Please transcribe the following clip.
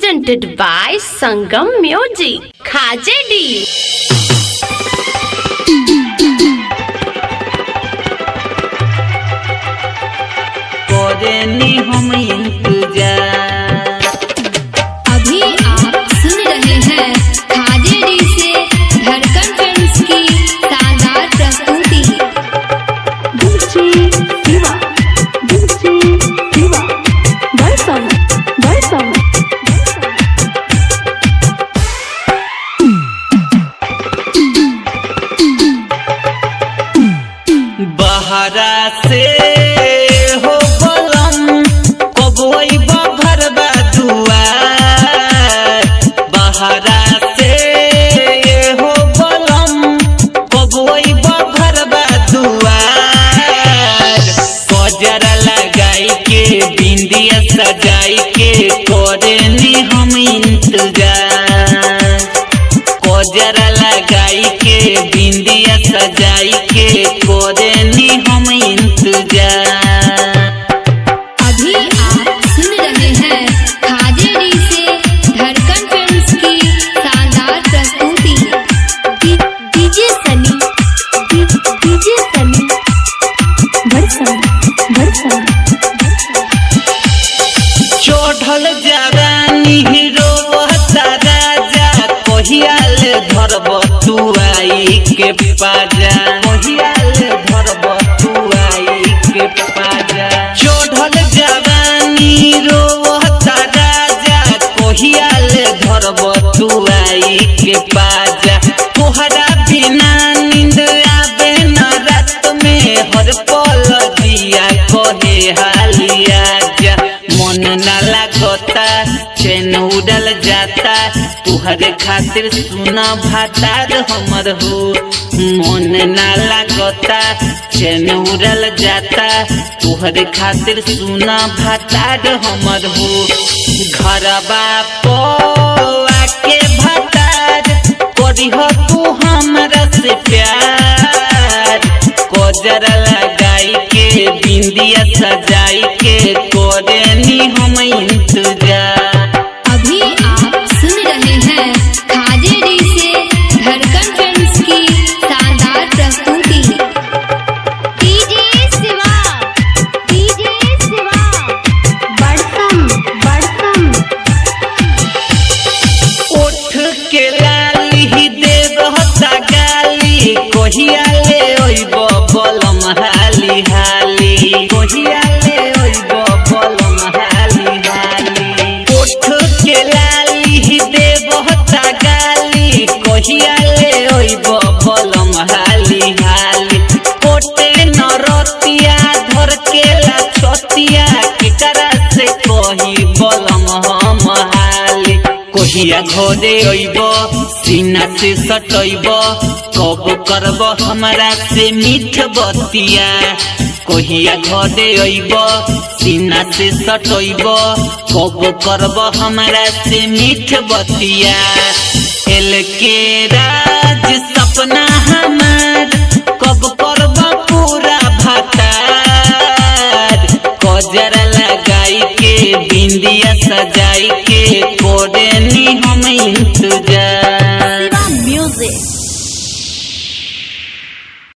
presented by Sangam Music. Khajedi. करेनी हम इंतजार अभी आप सुन रहे हैं खाजेडी से धड़कन फिल्म्स की शानदार प्रस्तुति बहरा से हो बलम कबोई भरबा दुआर बहरा से हो बलम कबोई भरबा दुआर कजरा लगाई के बिंदिया सजाई के करेनी हम इंतजार कोजरा लगाई के बिंदिया सजाई के कोरेनी हम इंतजार अभी आप सुन रहे हैं खाजेडी से धड़कन फिल्म्स की शानदार प्रस्तुति डीजे सनी डीजे सनी चढ़ल जवानी हीरो राजा कहियाल धरब तू आई के पाजा कहियाल धरब तू आई के पाजा चढ़ल जवानी हीरो राजा कहियाल धरब तू आई के पाजा तोहरा बिना नींद आवे न रात में हर पल दिया कहे हालिया जा मन न लागता चैन उड़ल जाता तुहरे खातिर सुना भातार हमर हो मन न लागता चैन उड़ल जाता तुहरे खातिर सुना भातार हमर हो घरबा पो आके भातार करी हो तू हमरा से प्यार कोजर लगाई के बिंदिया सजाई के कोरेनी हम इंतजार अभी आप सुन रहे हैं खाजेडी से धड़कन फिल्म्स की शानदार प्रस्तुति डीजे शिवा डीजे शिवा बड़सम बड़सम उठ के लाली देव हता गाली कहिया ले ओइब बलम हाली हाली कहिया ले ओइब बलम हाली हाली उठ के लाली देव हता गाली कहिया ले ओइब बलम हाली हाली कोटे नरतिया धर के ला छतिया केकरा से कही बलम हम हाली कहिया घरे अइब सीना से सटैब कब करब हमरा से मीठ बतिया कहिया घरे अइब सीना से सटैब कब करब हमरा से मीठ बतिया एल के राज सपना हम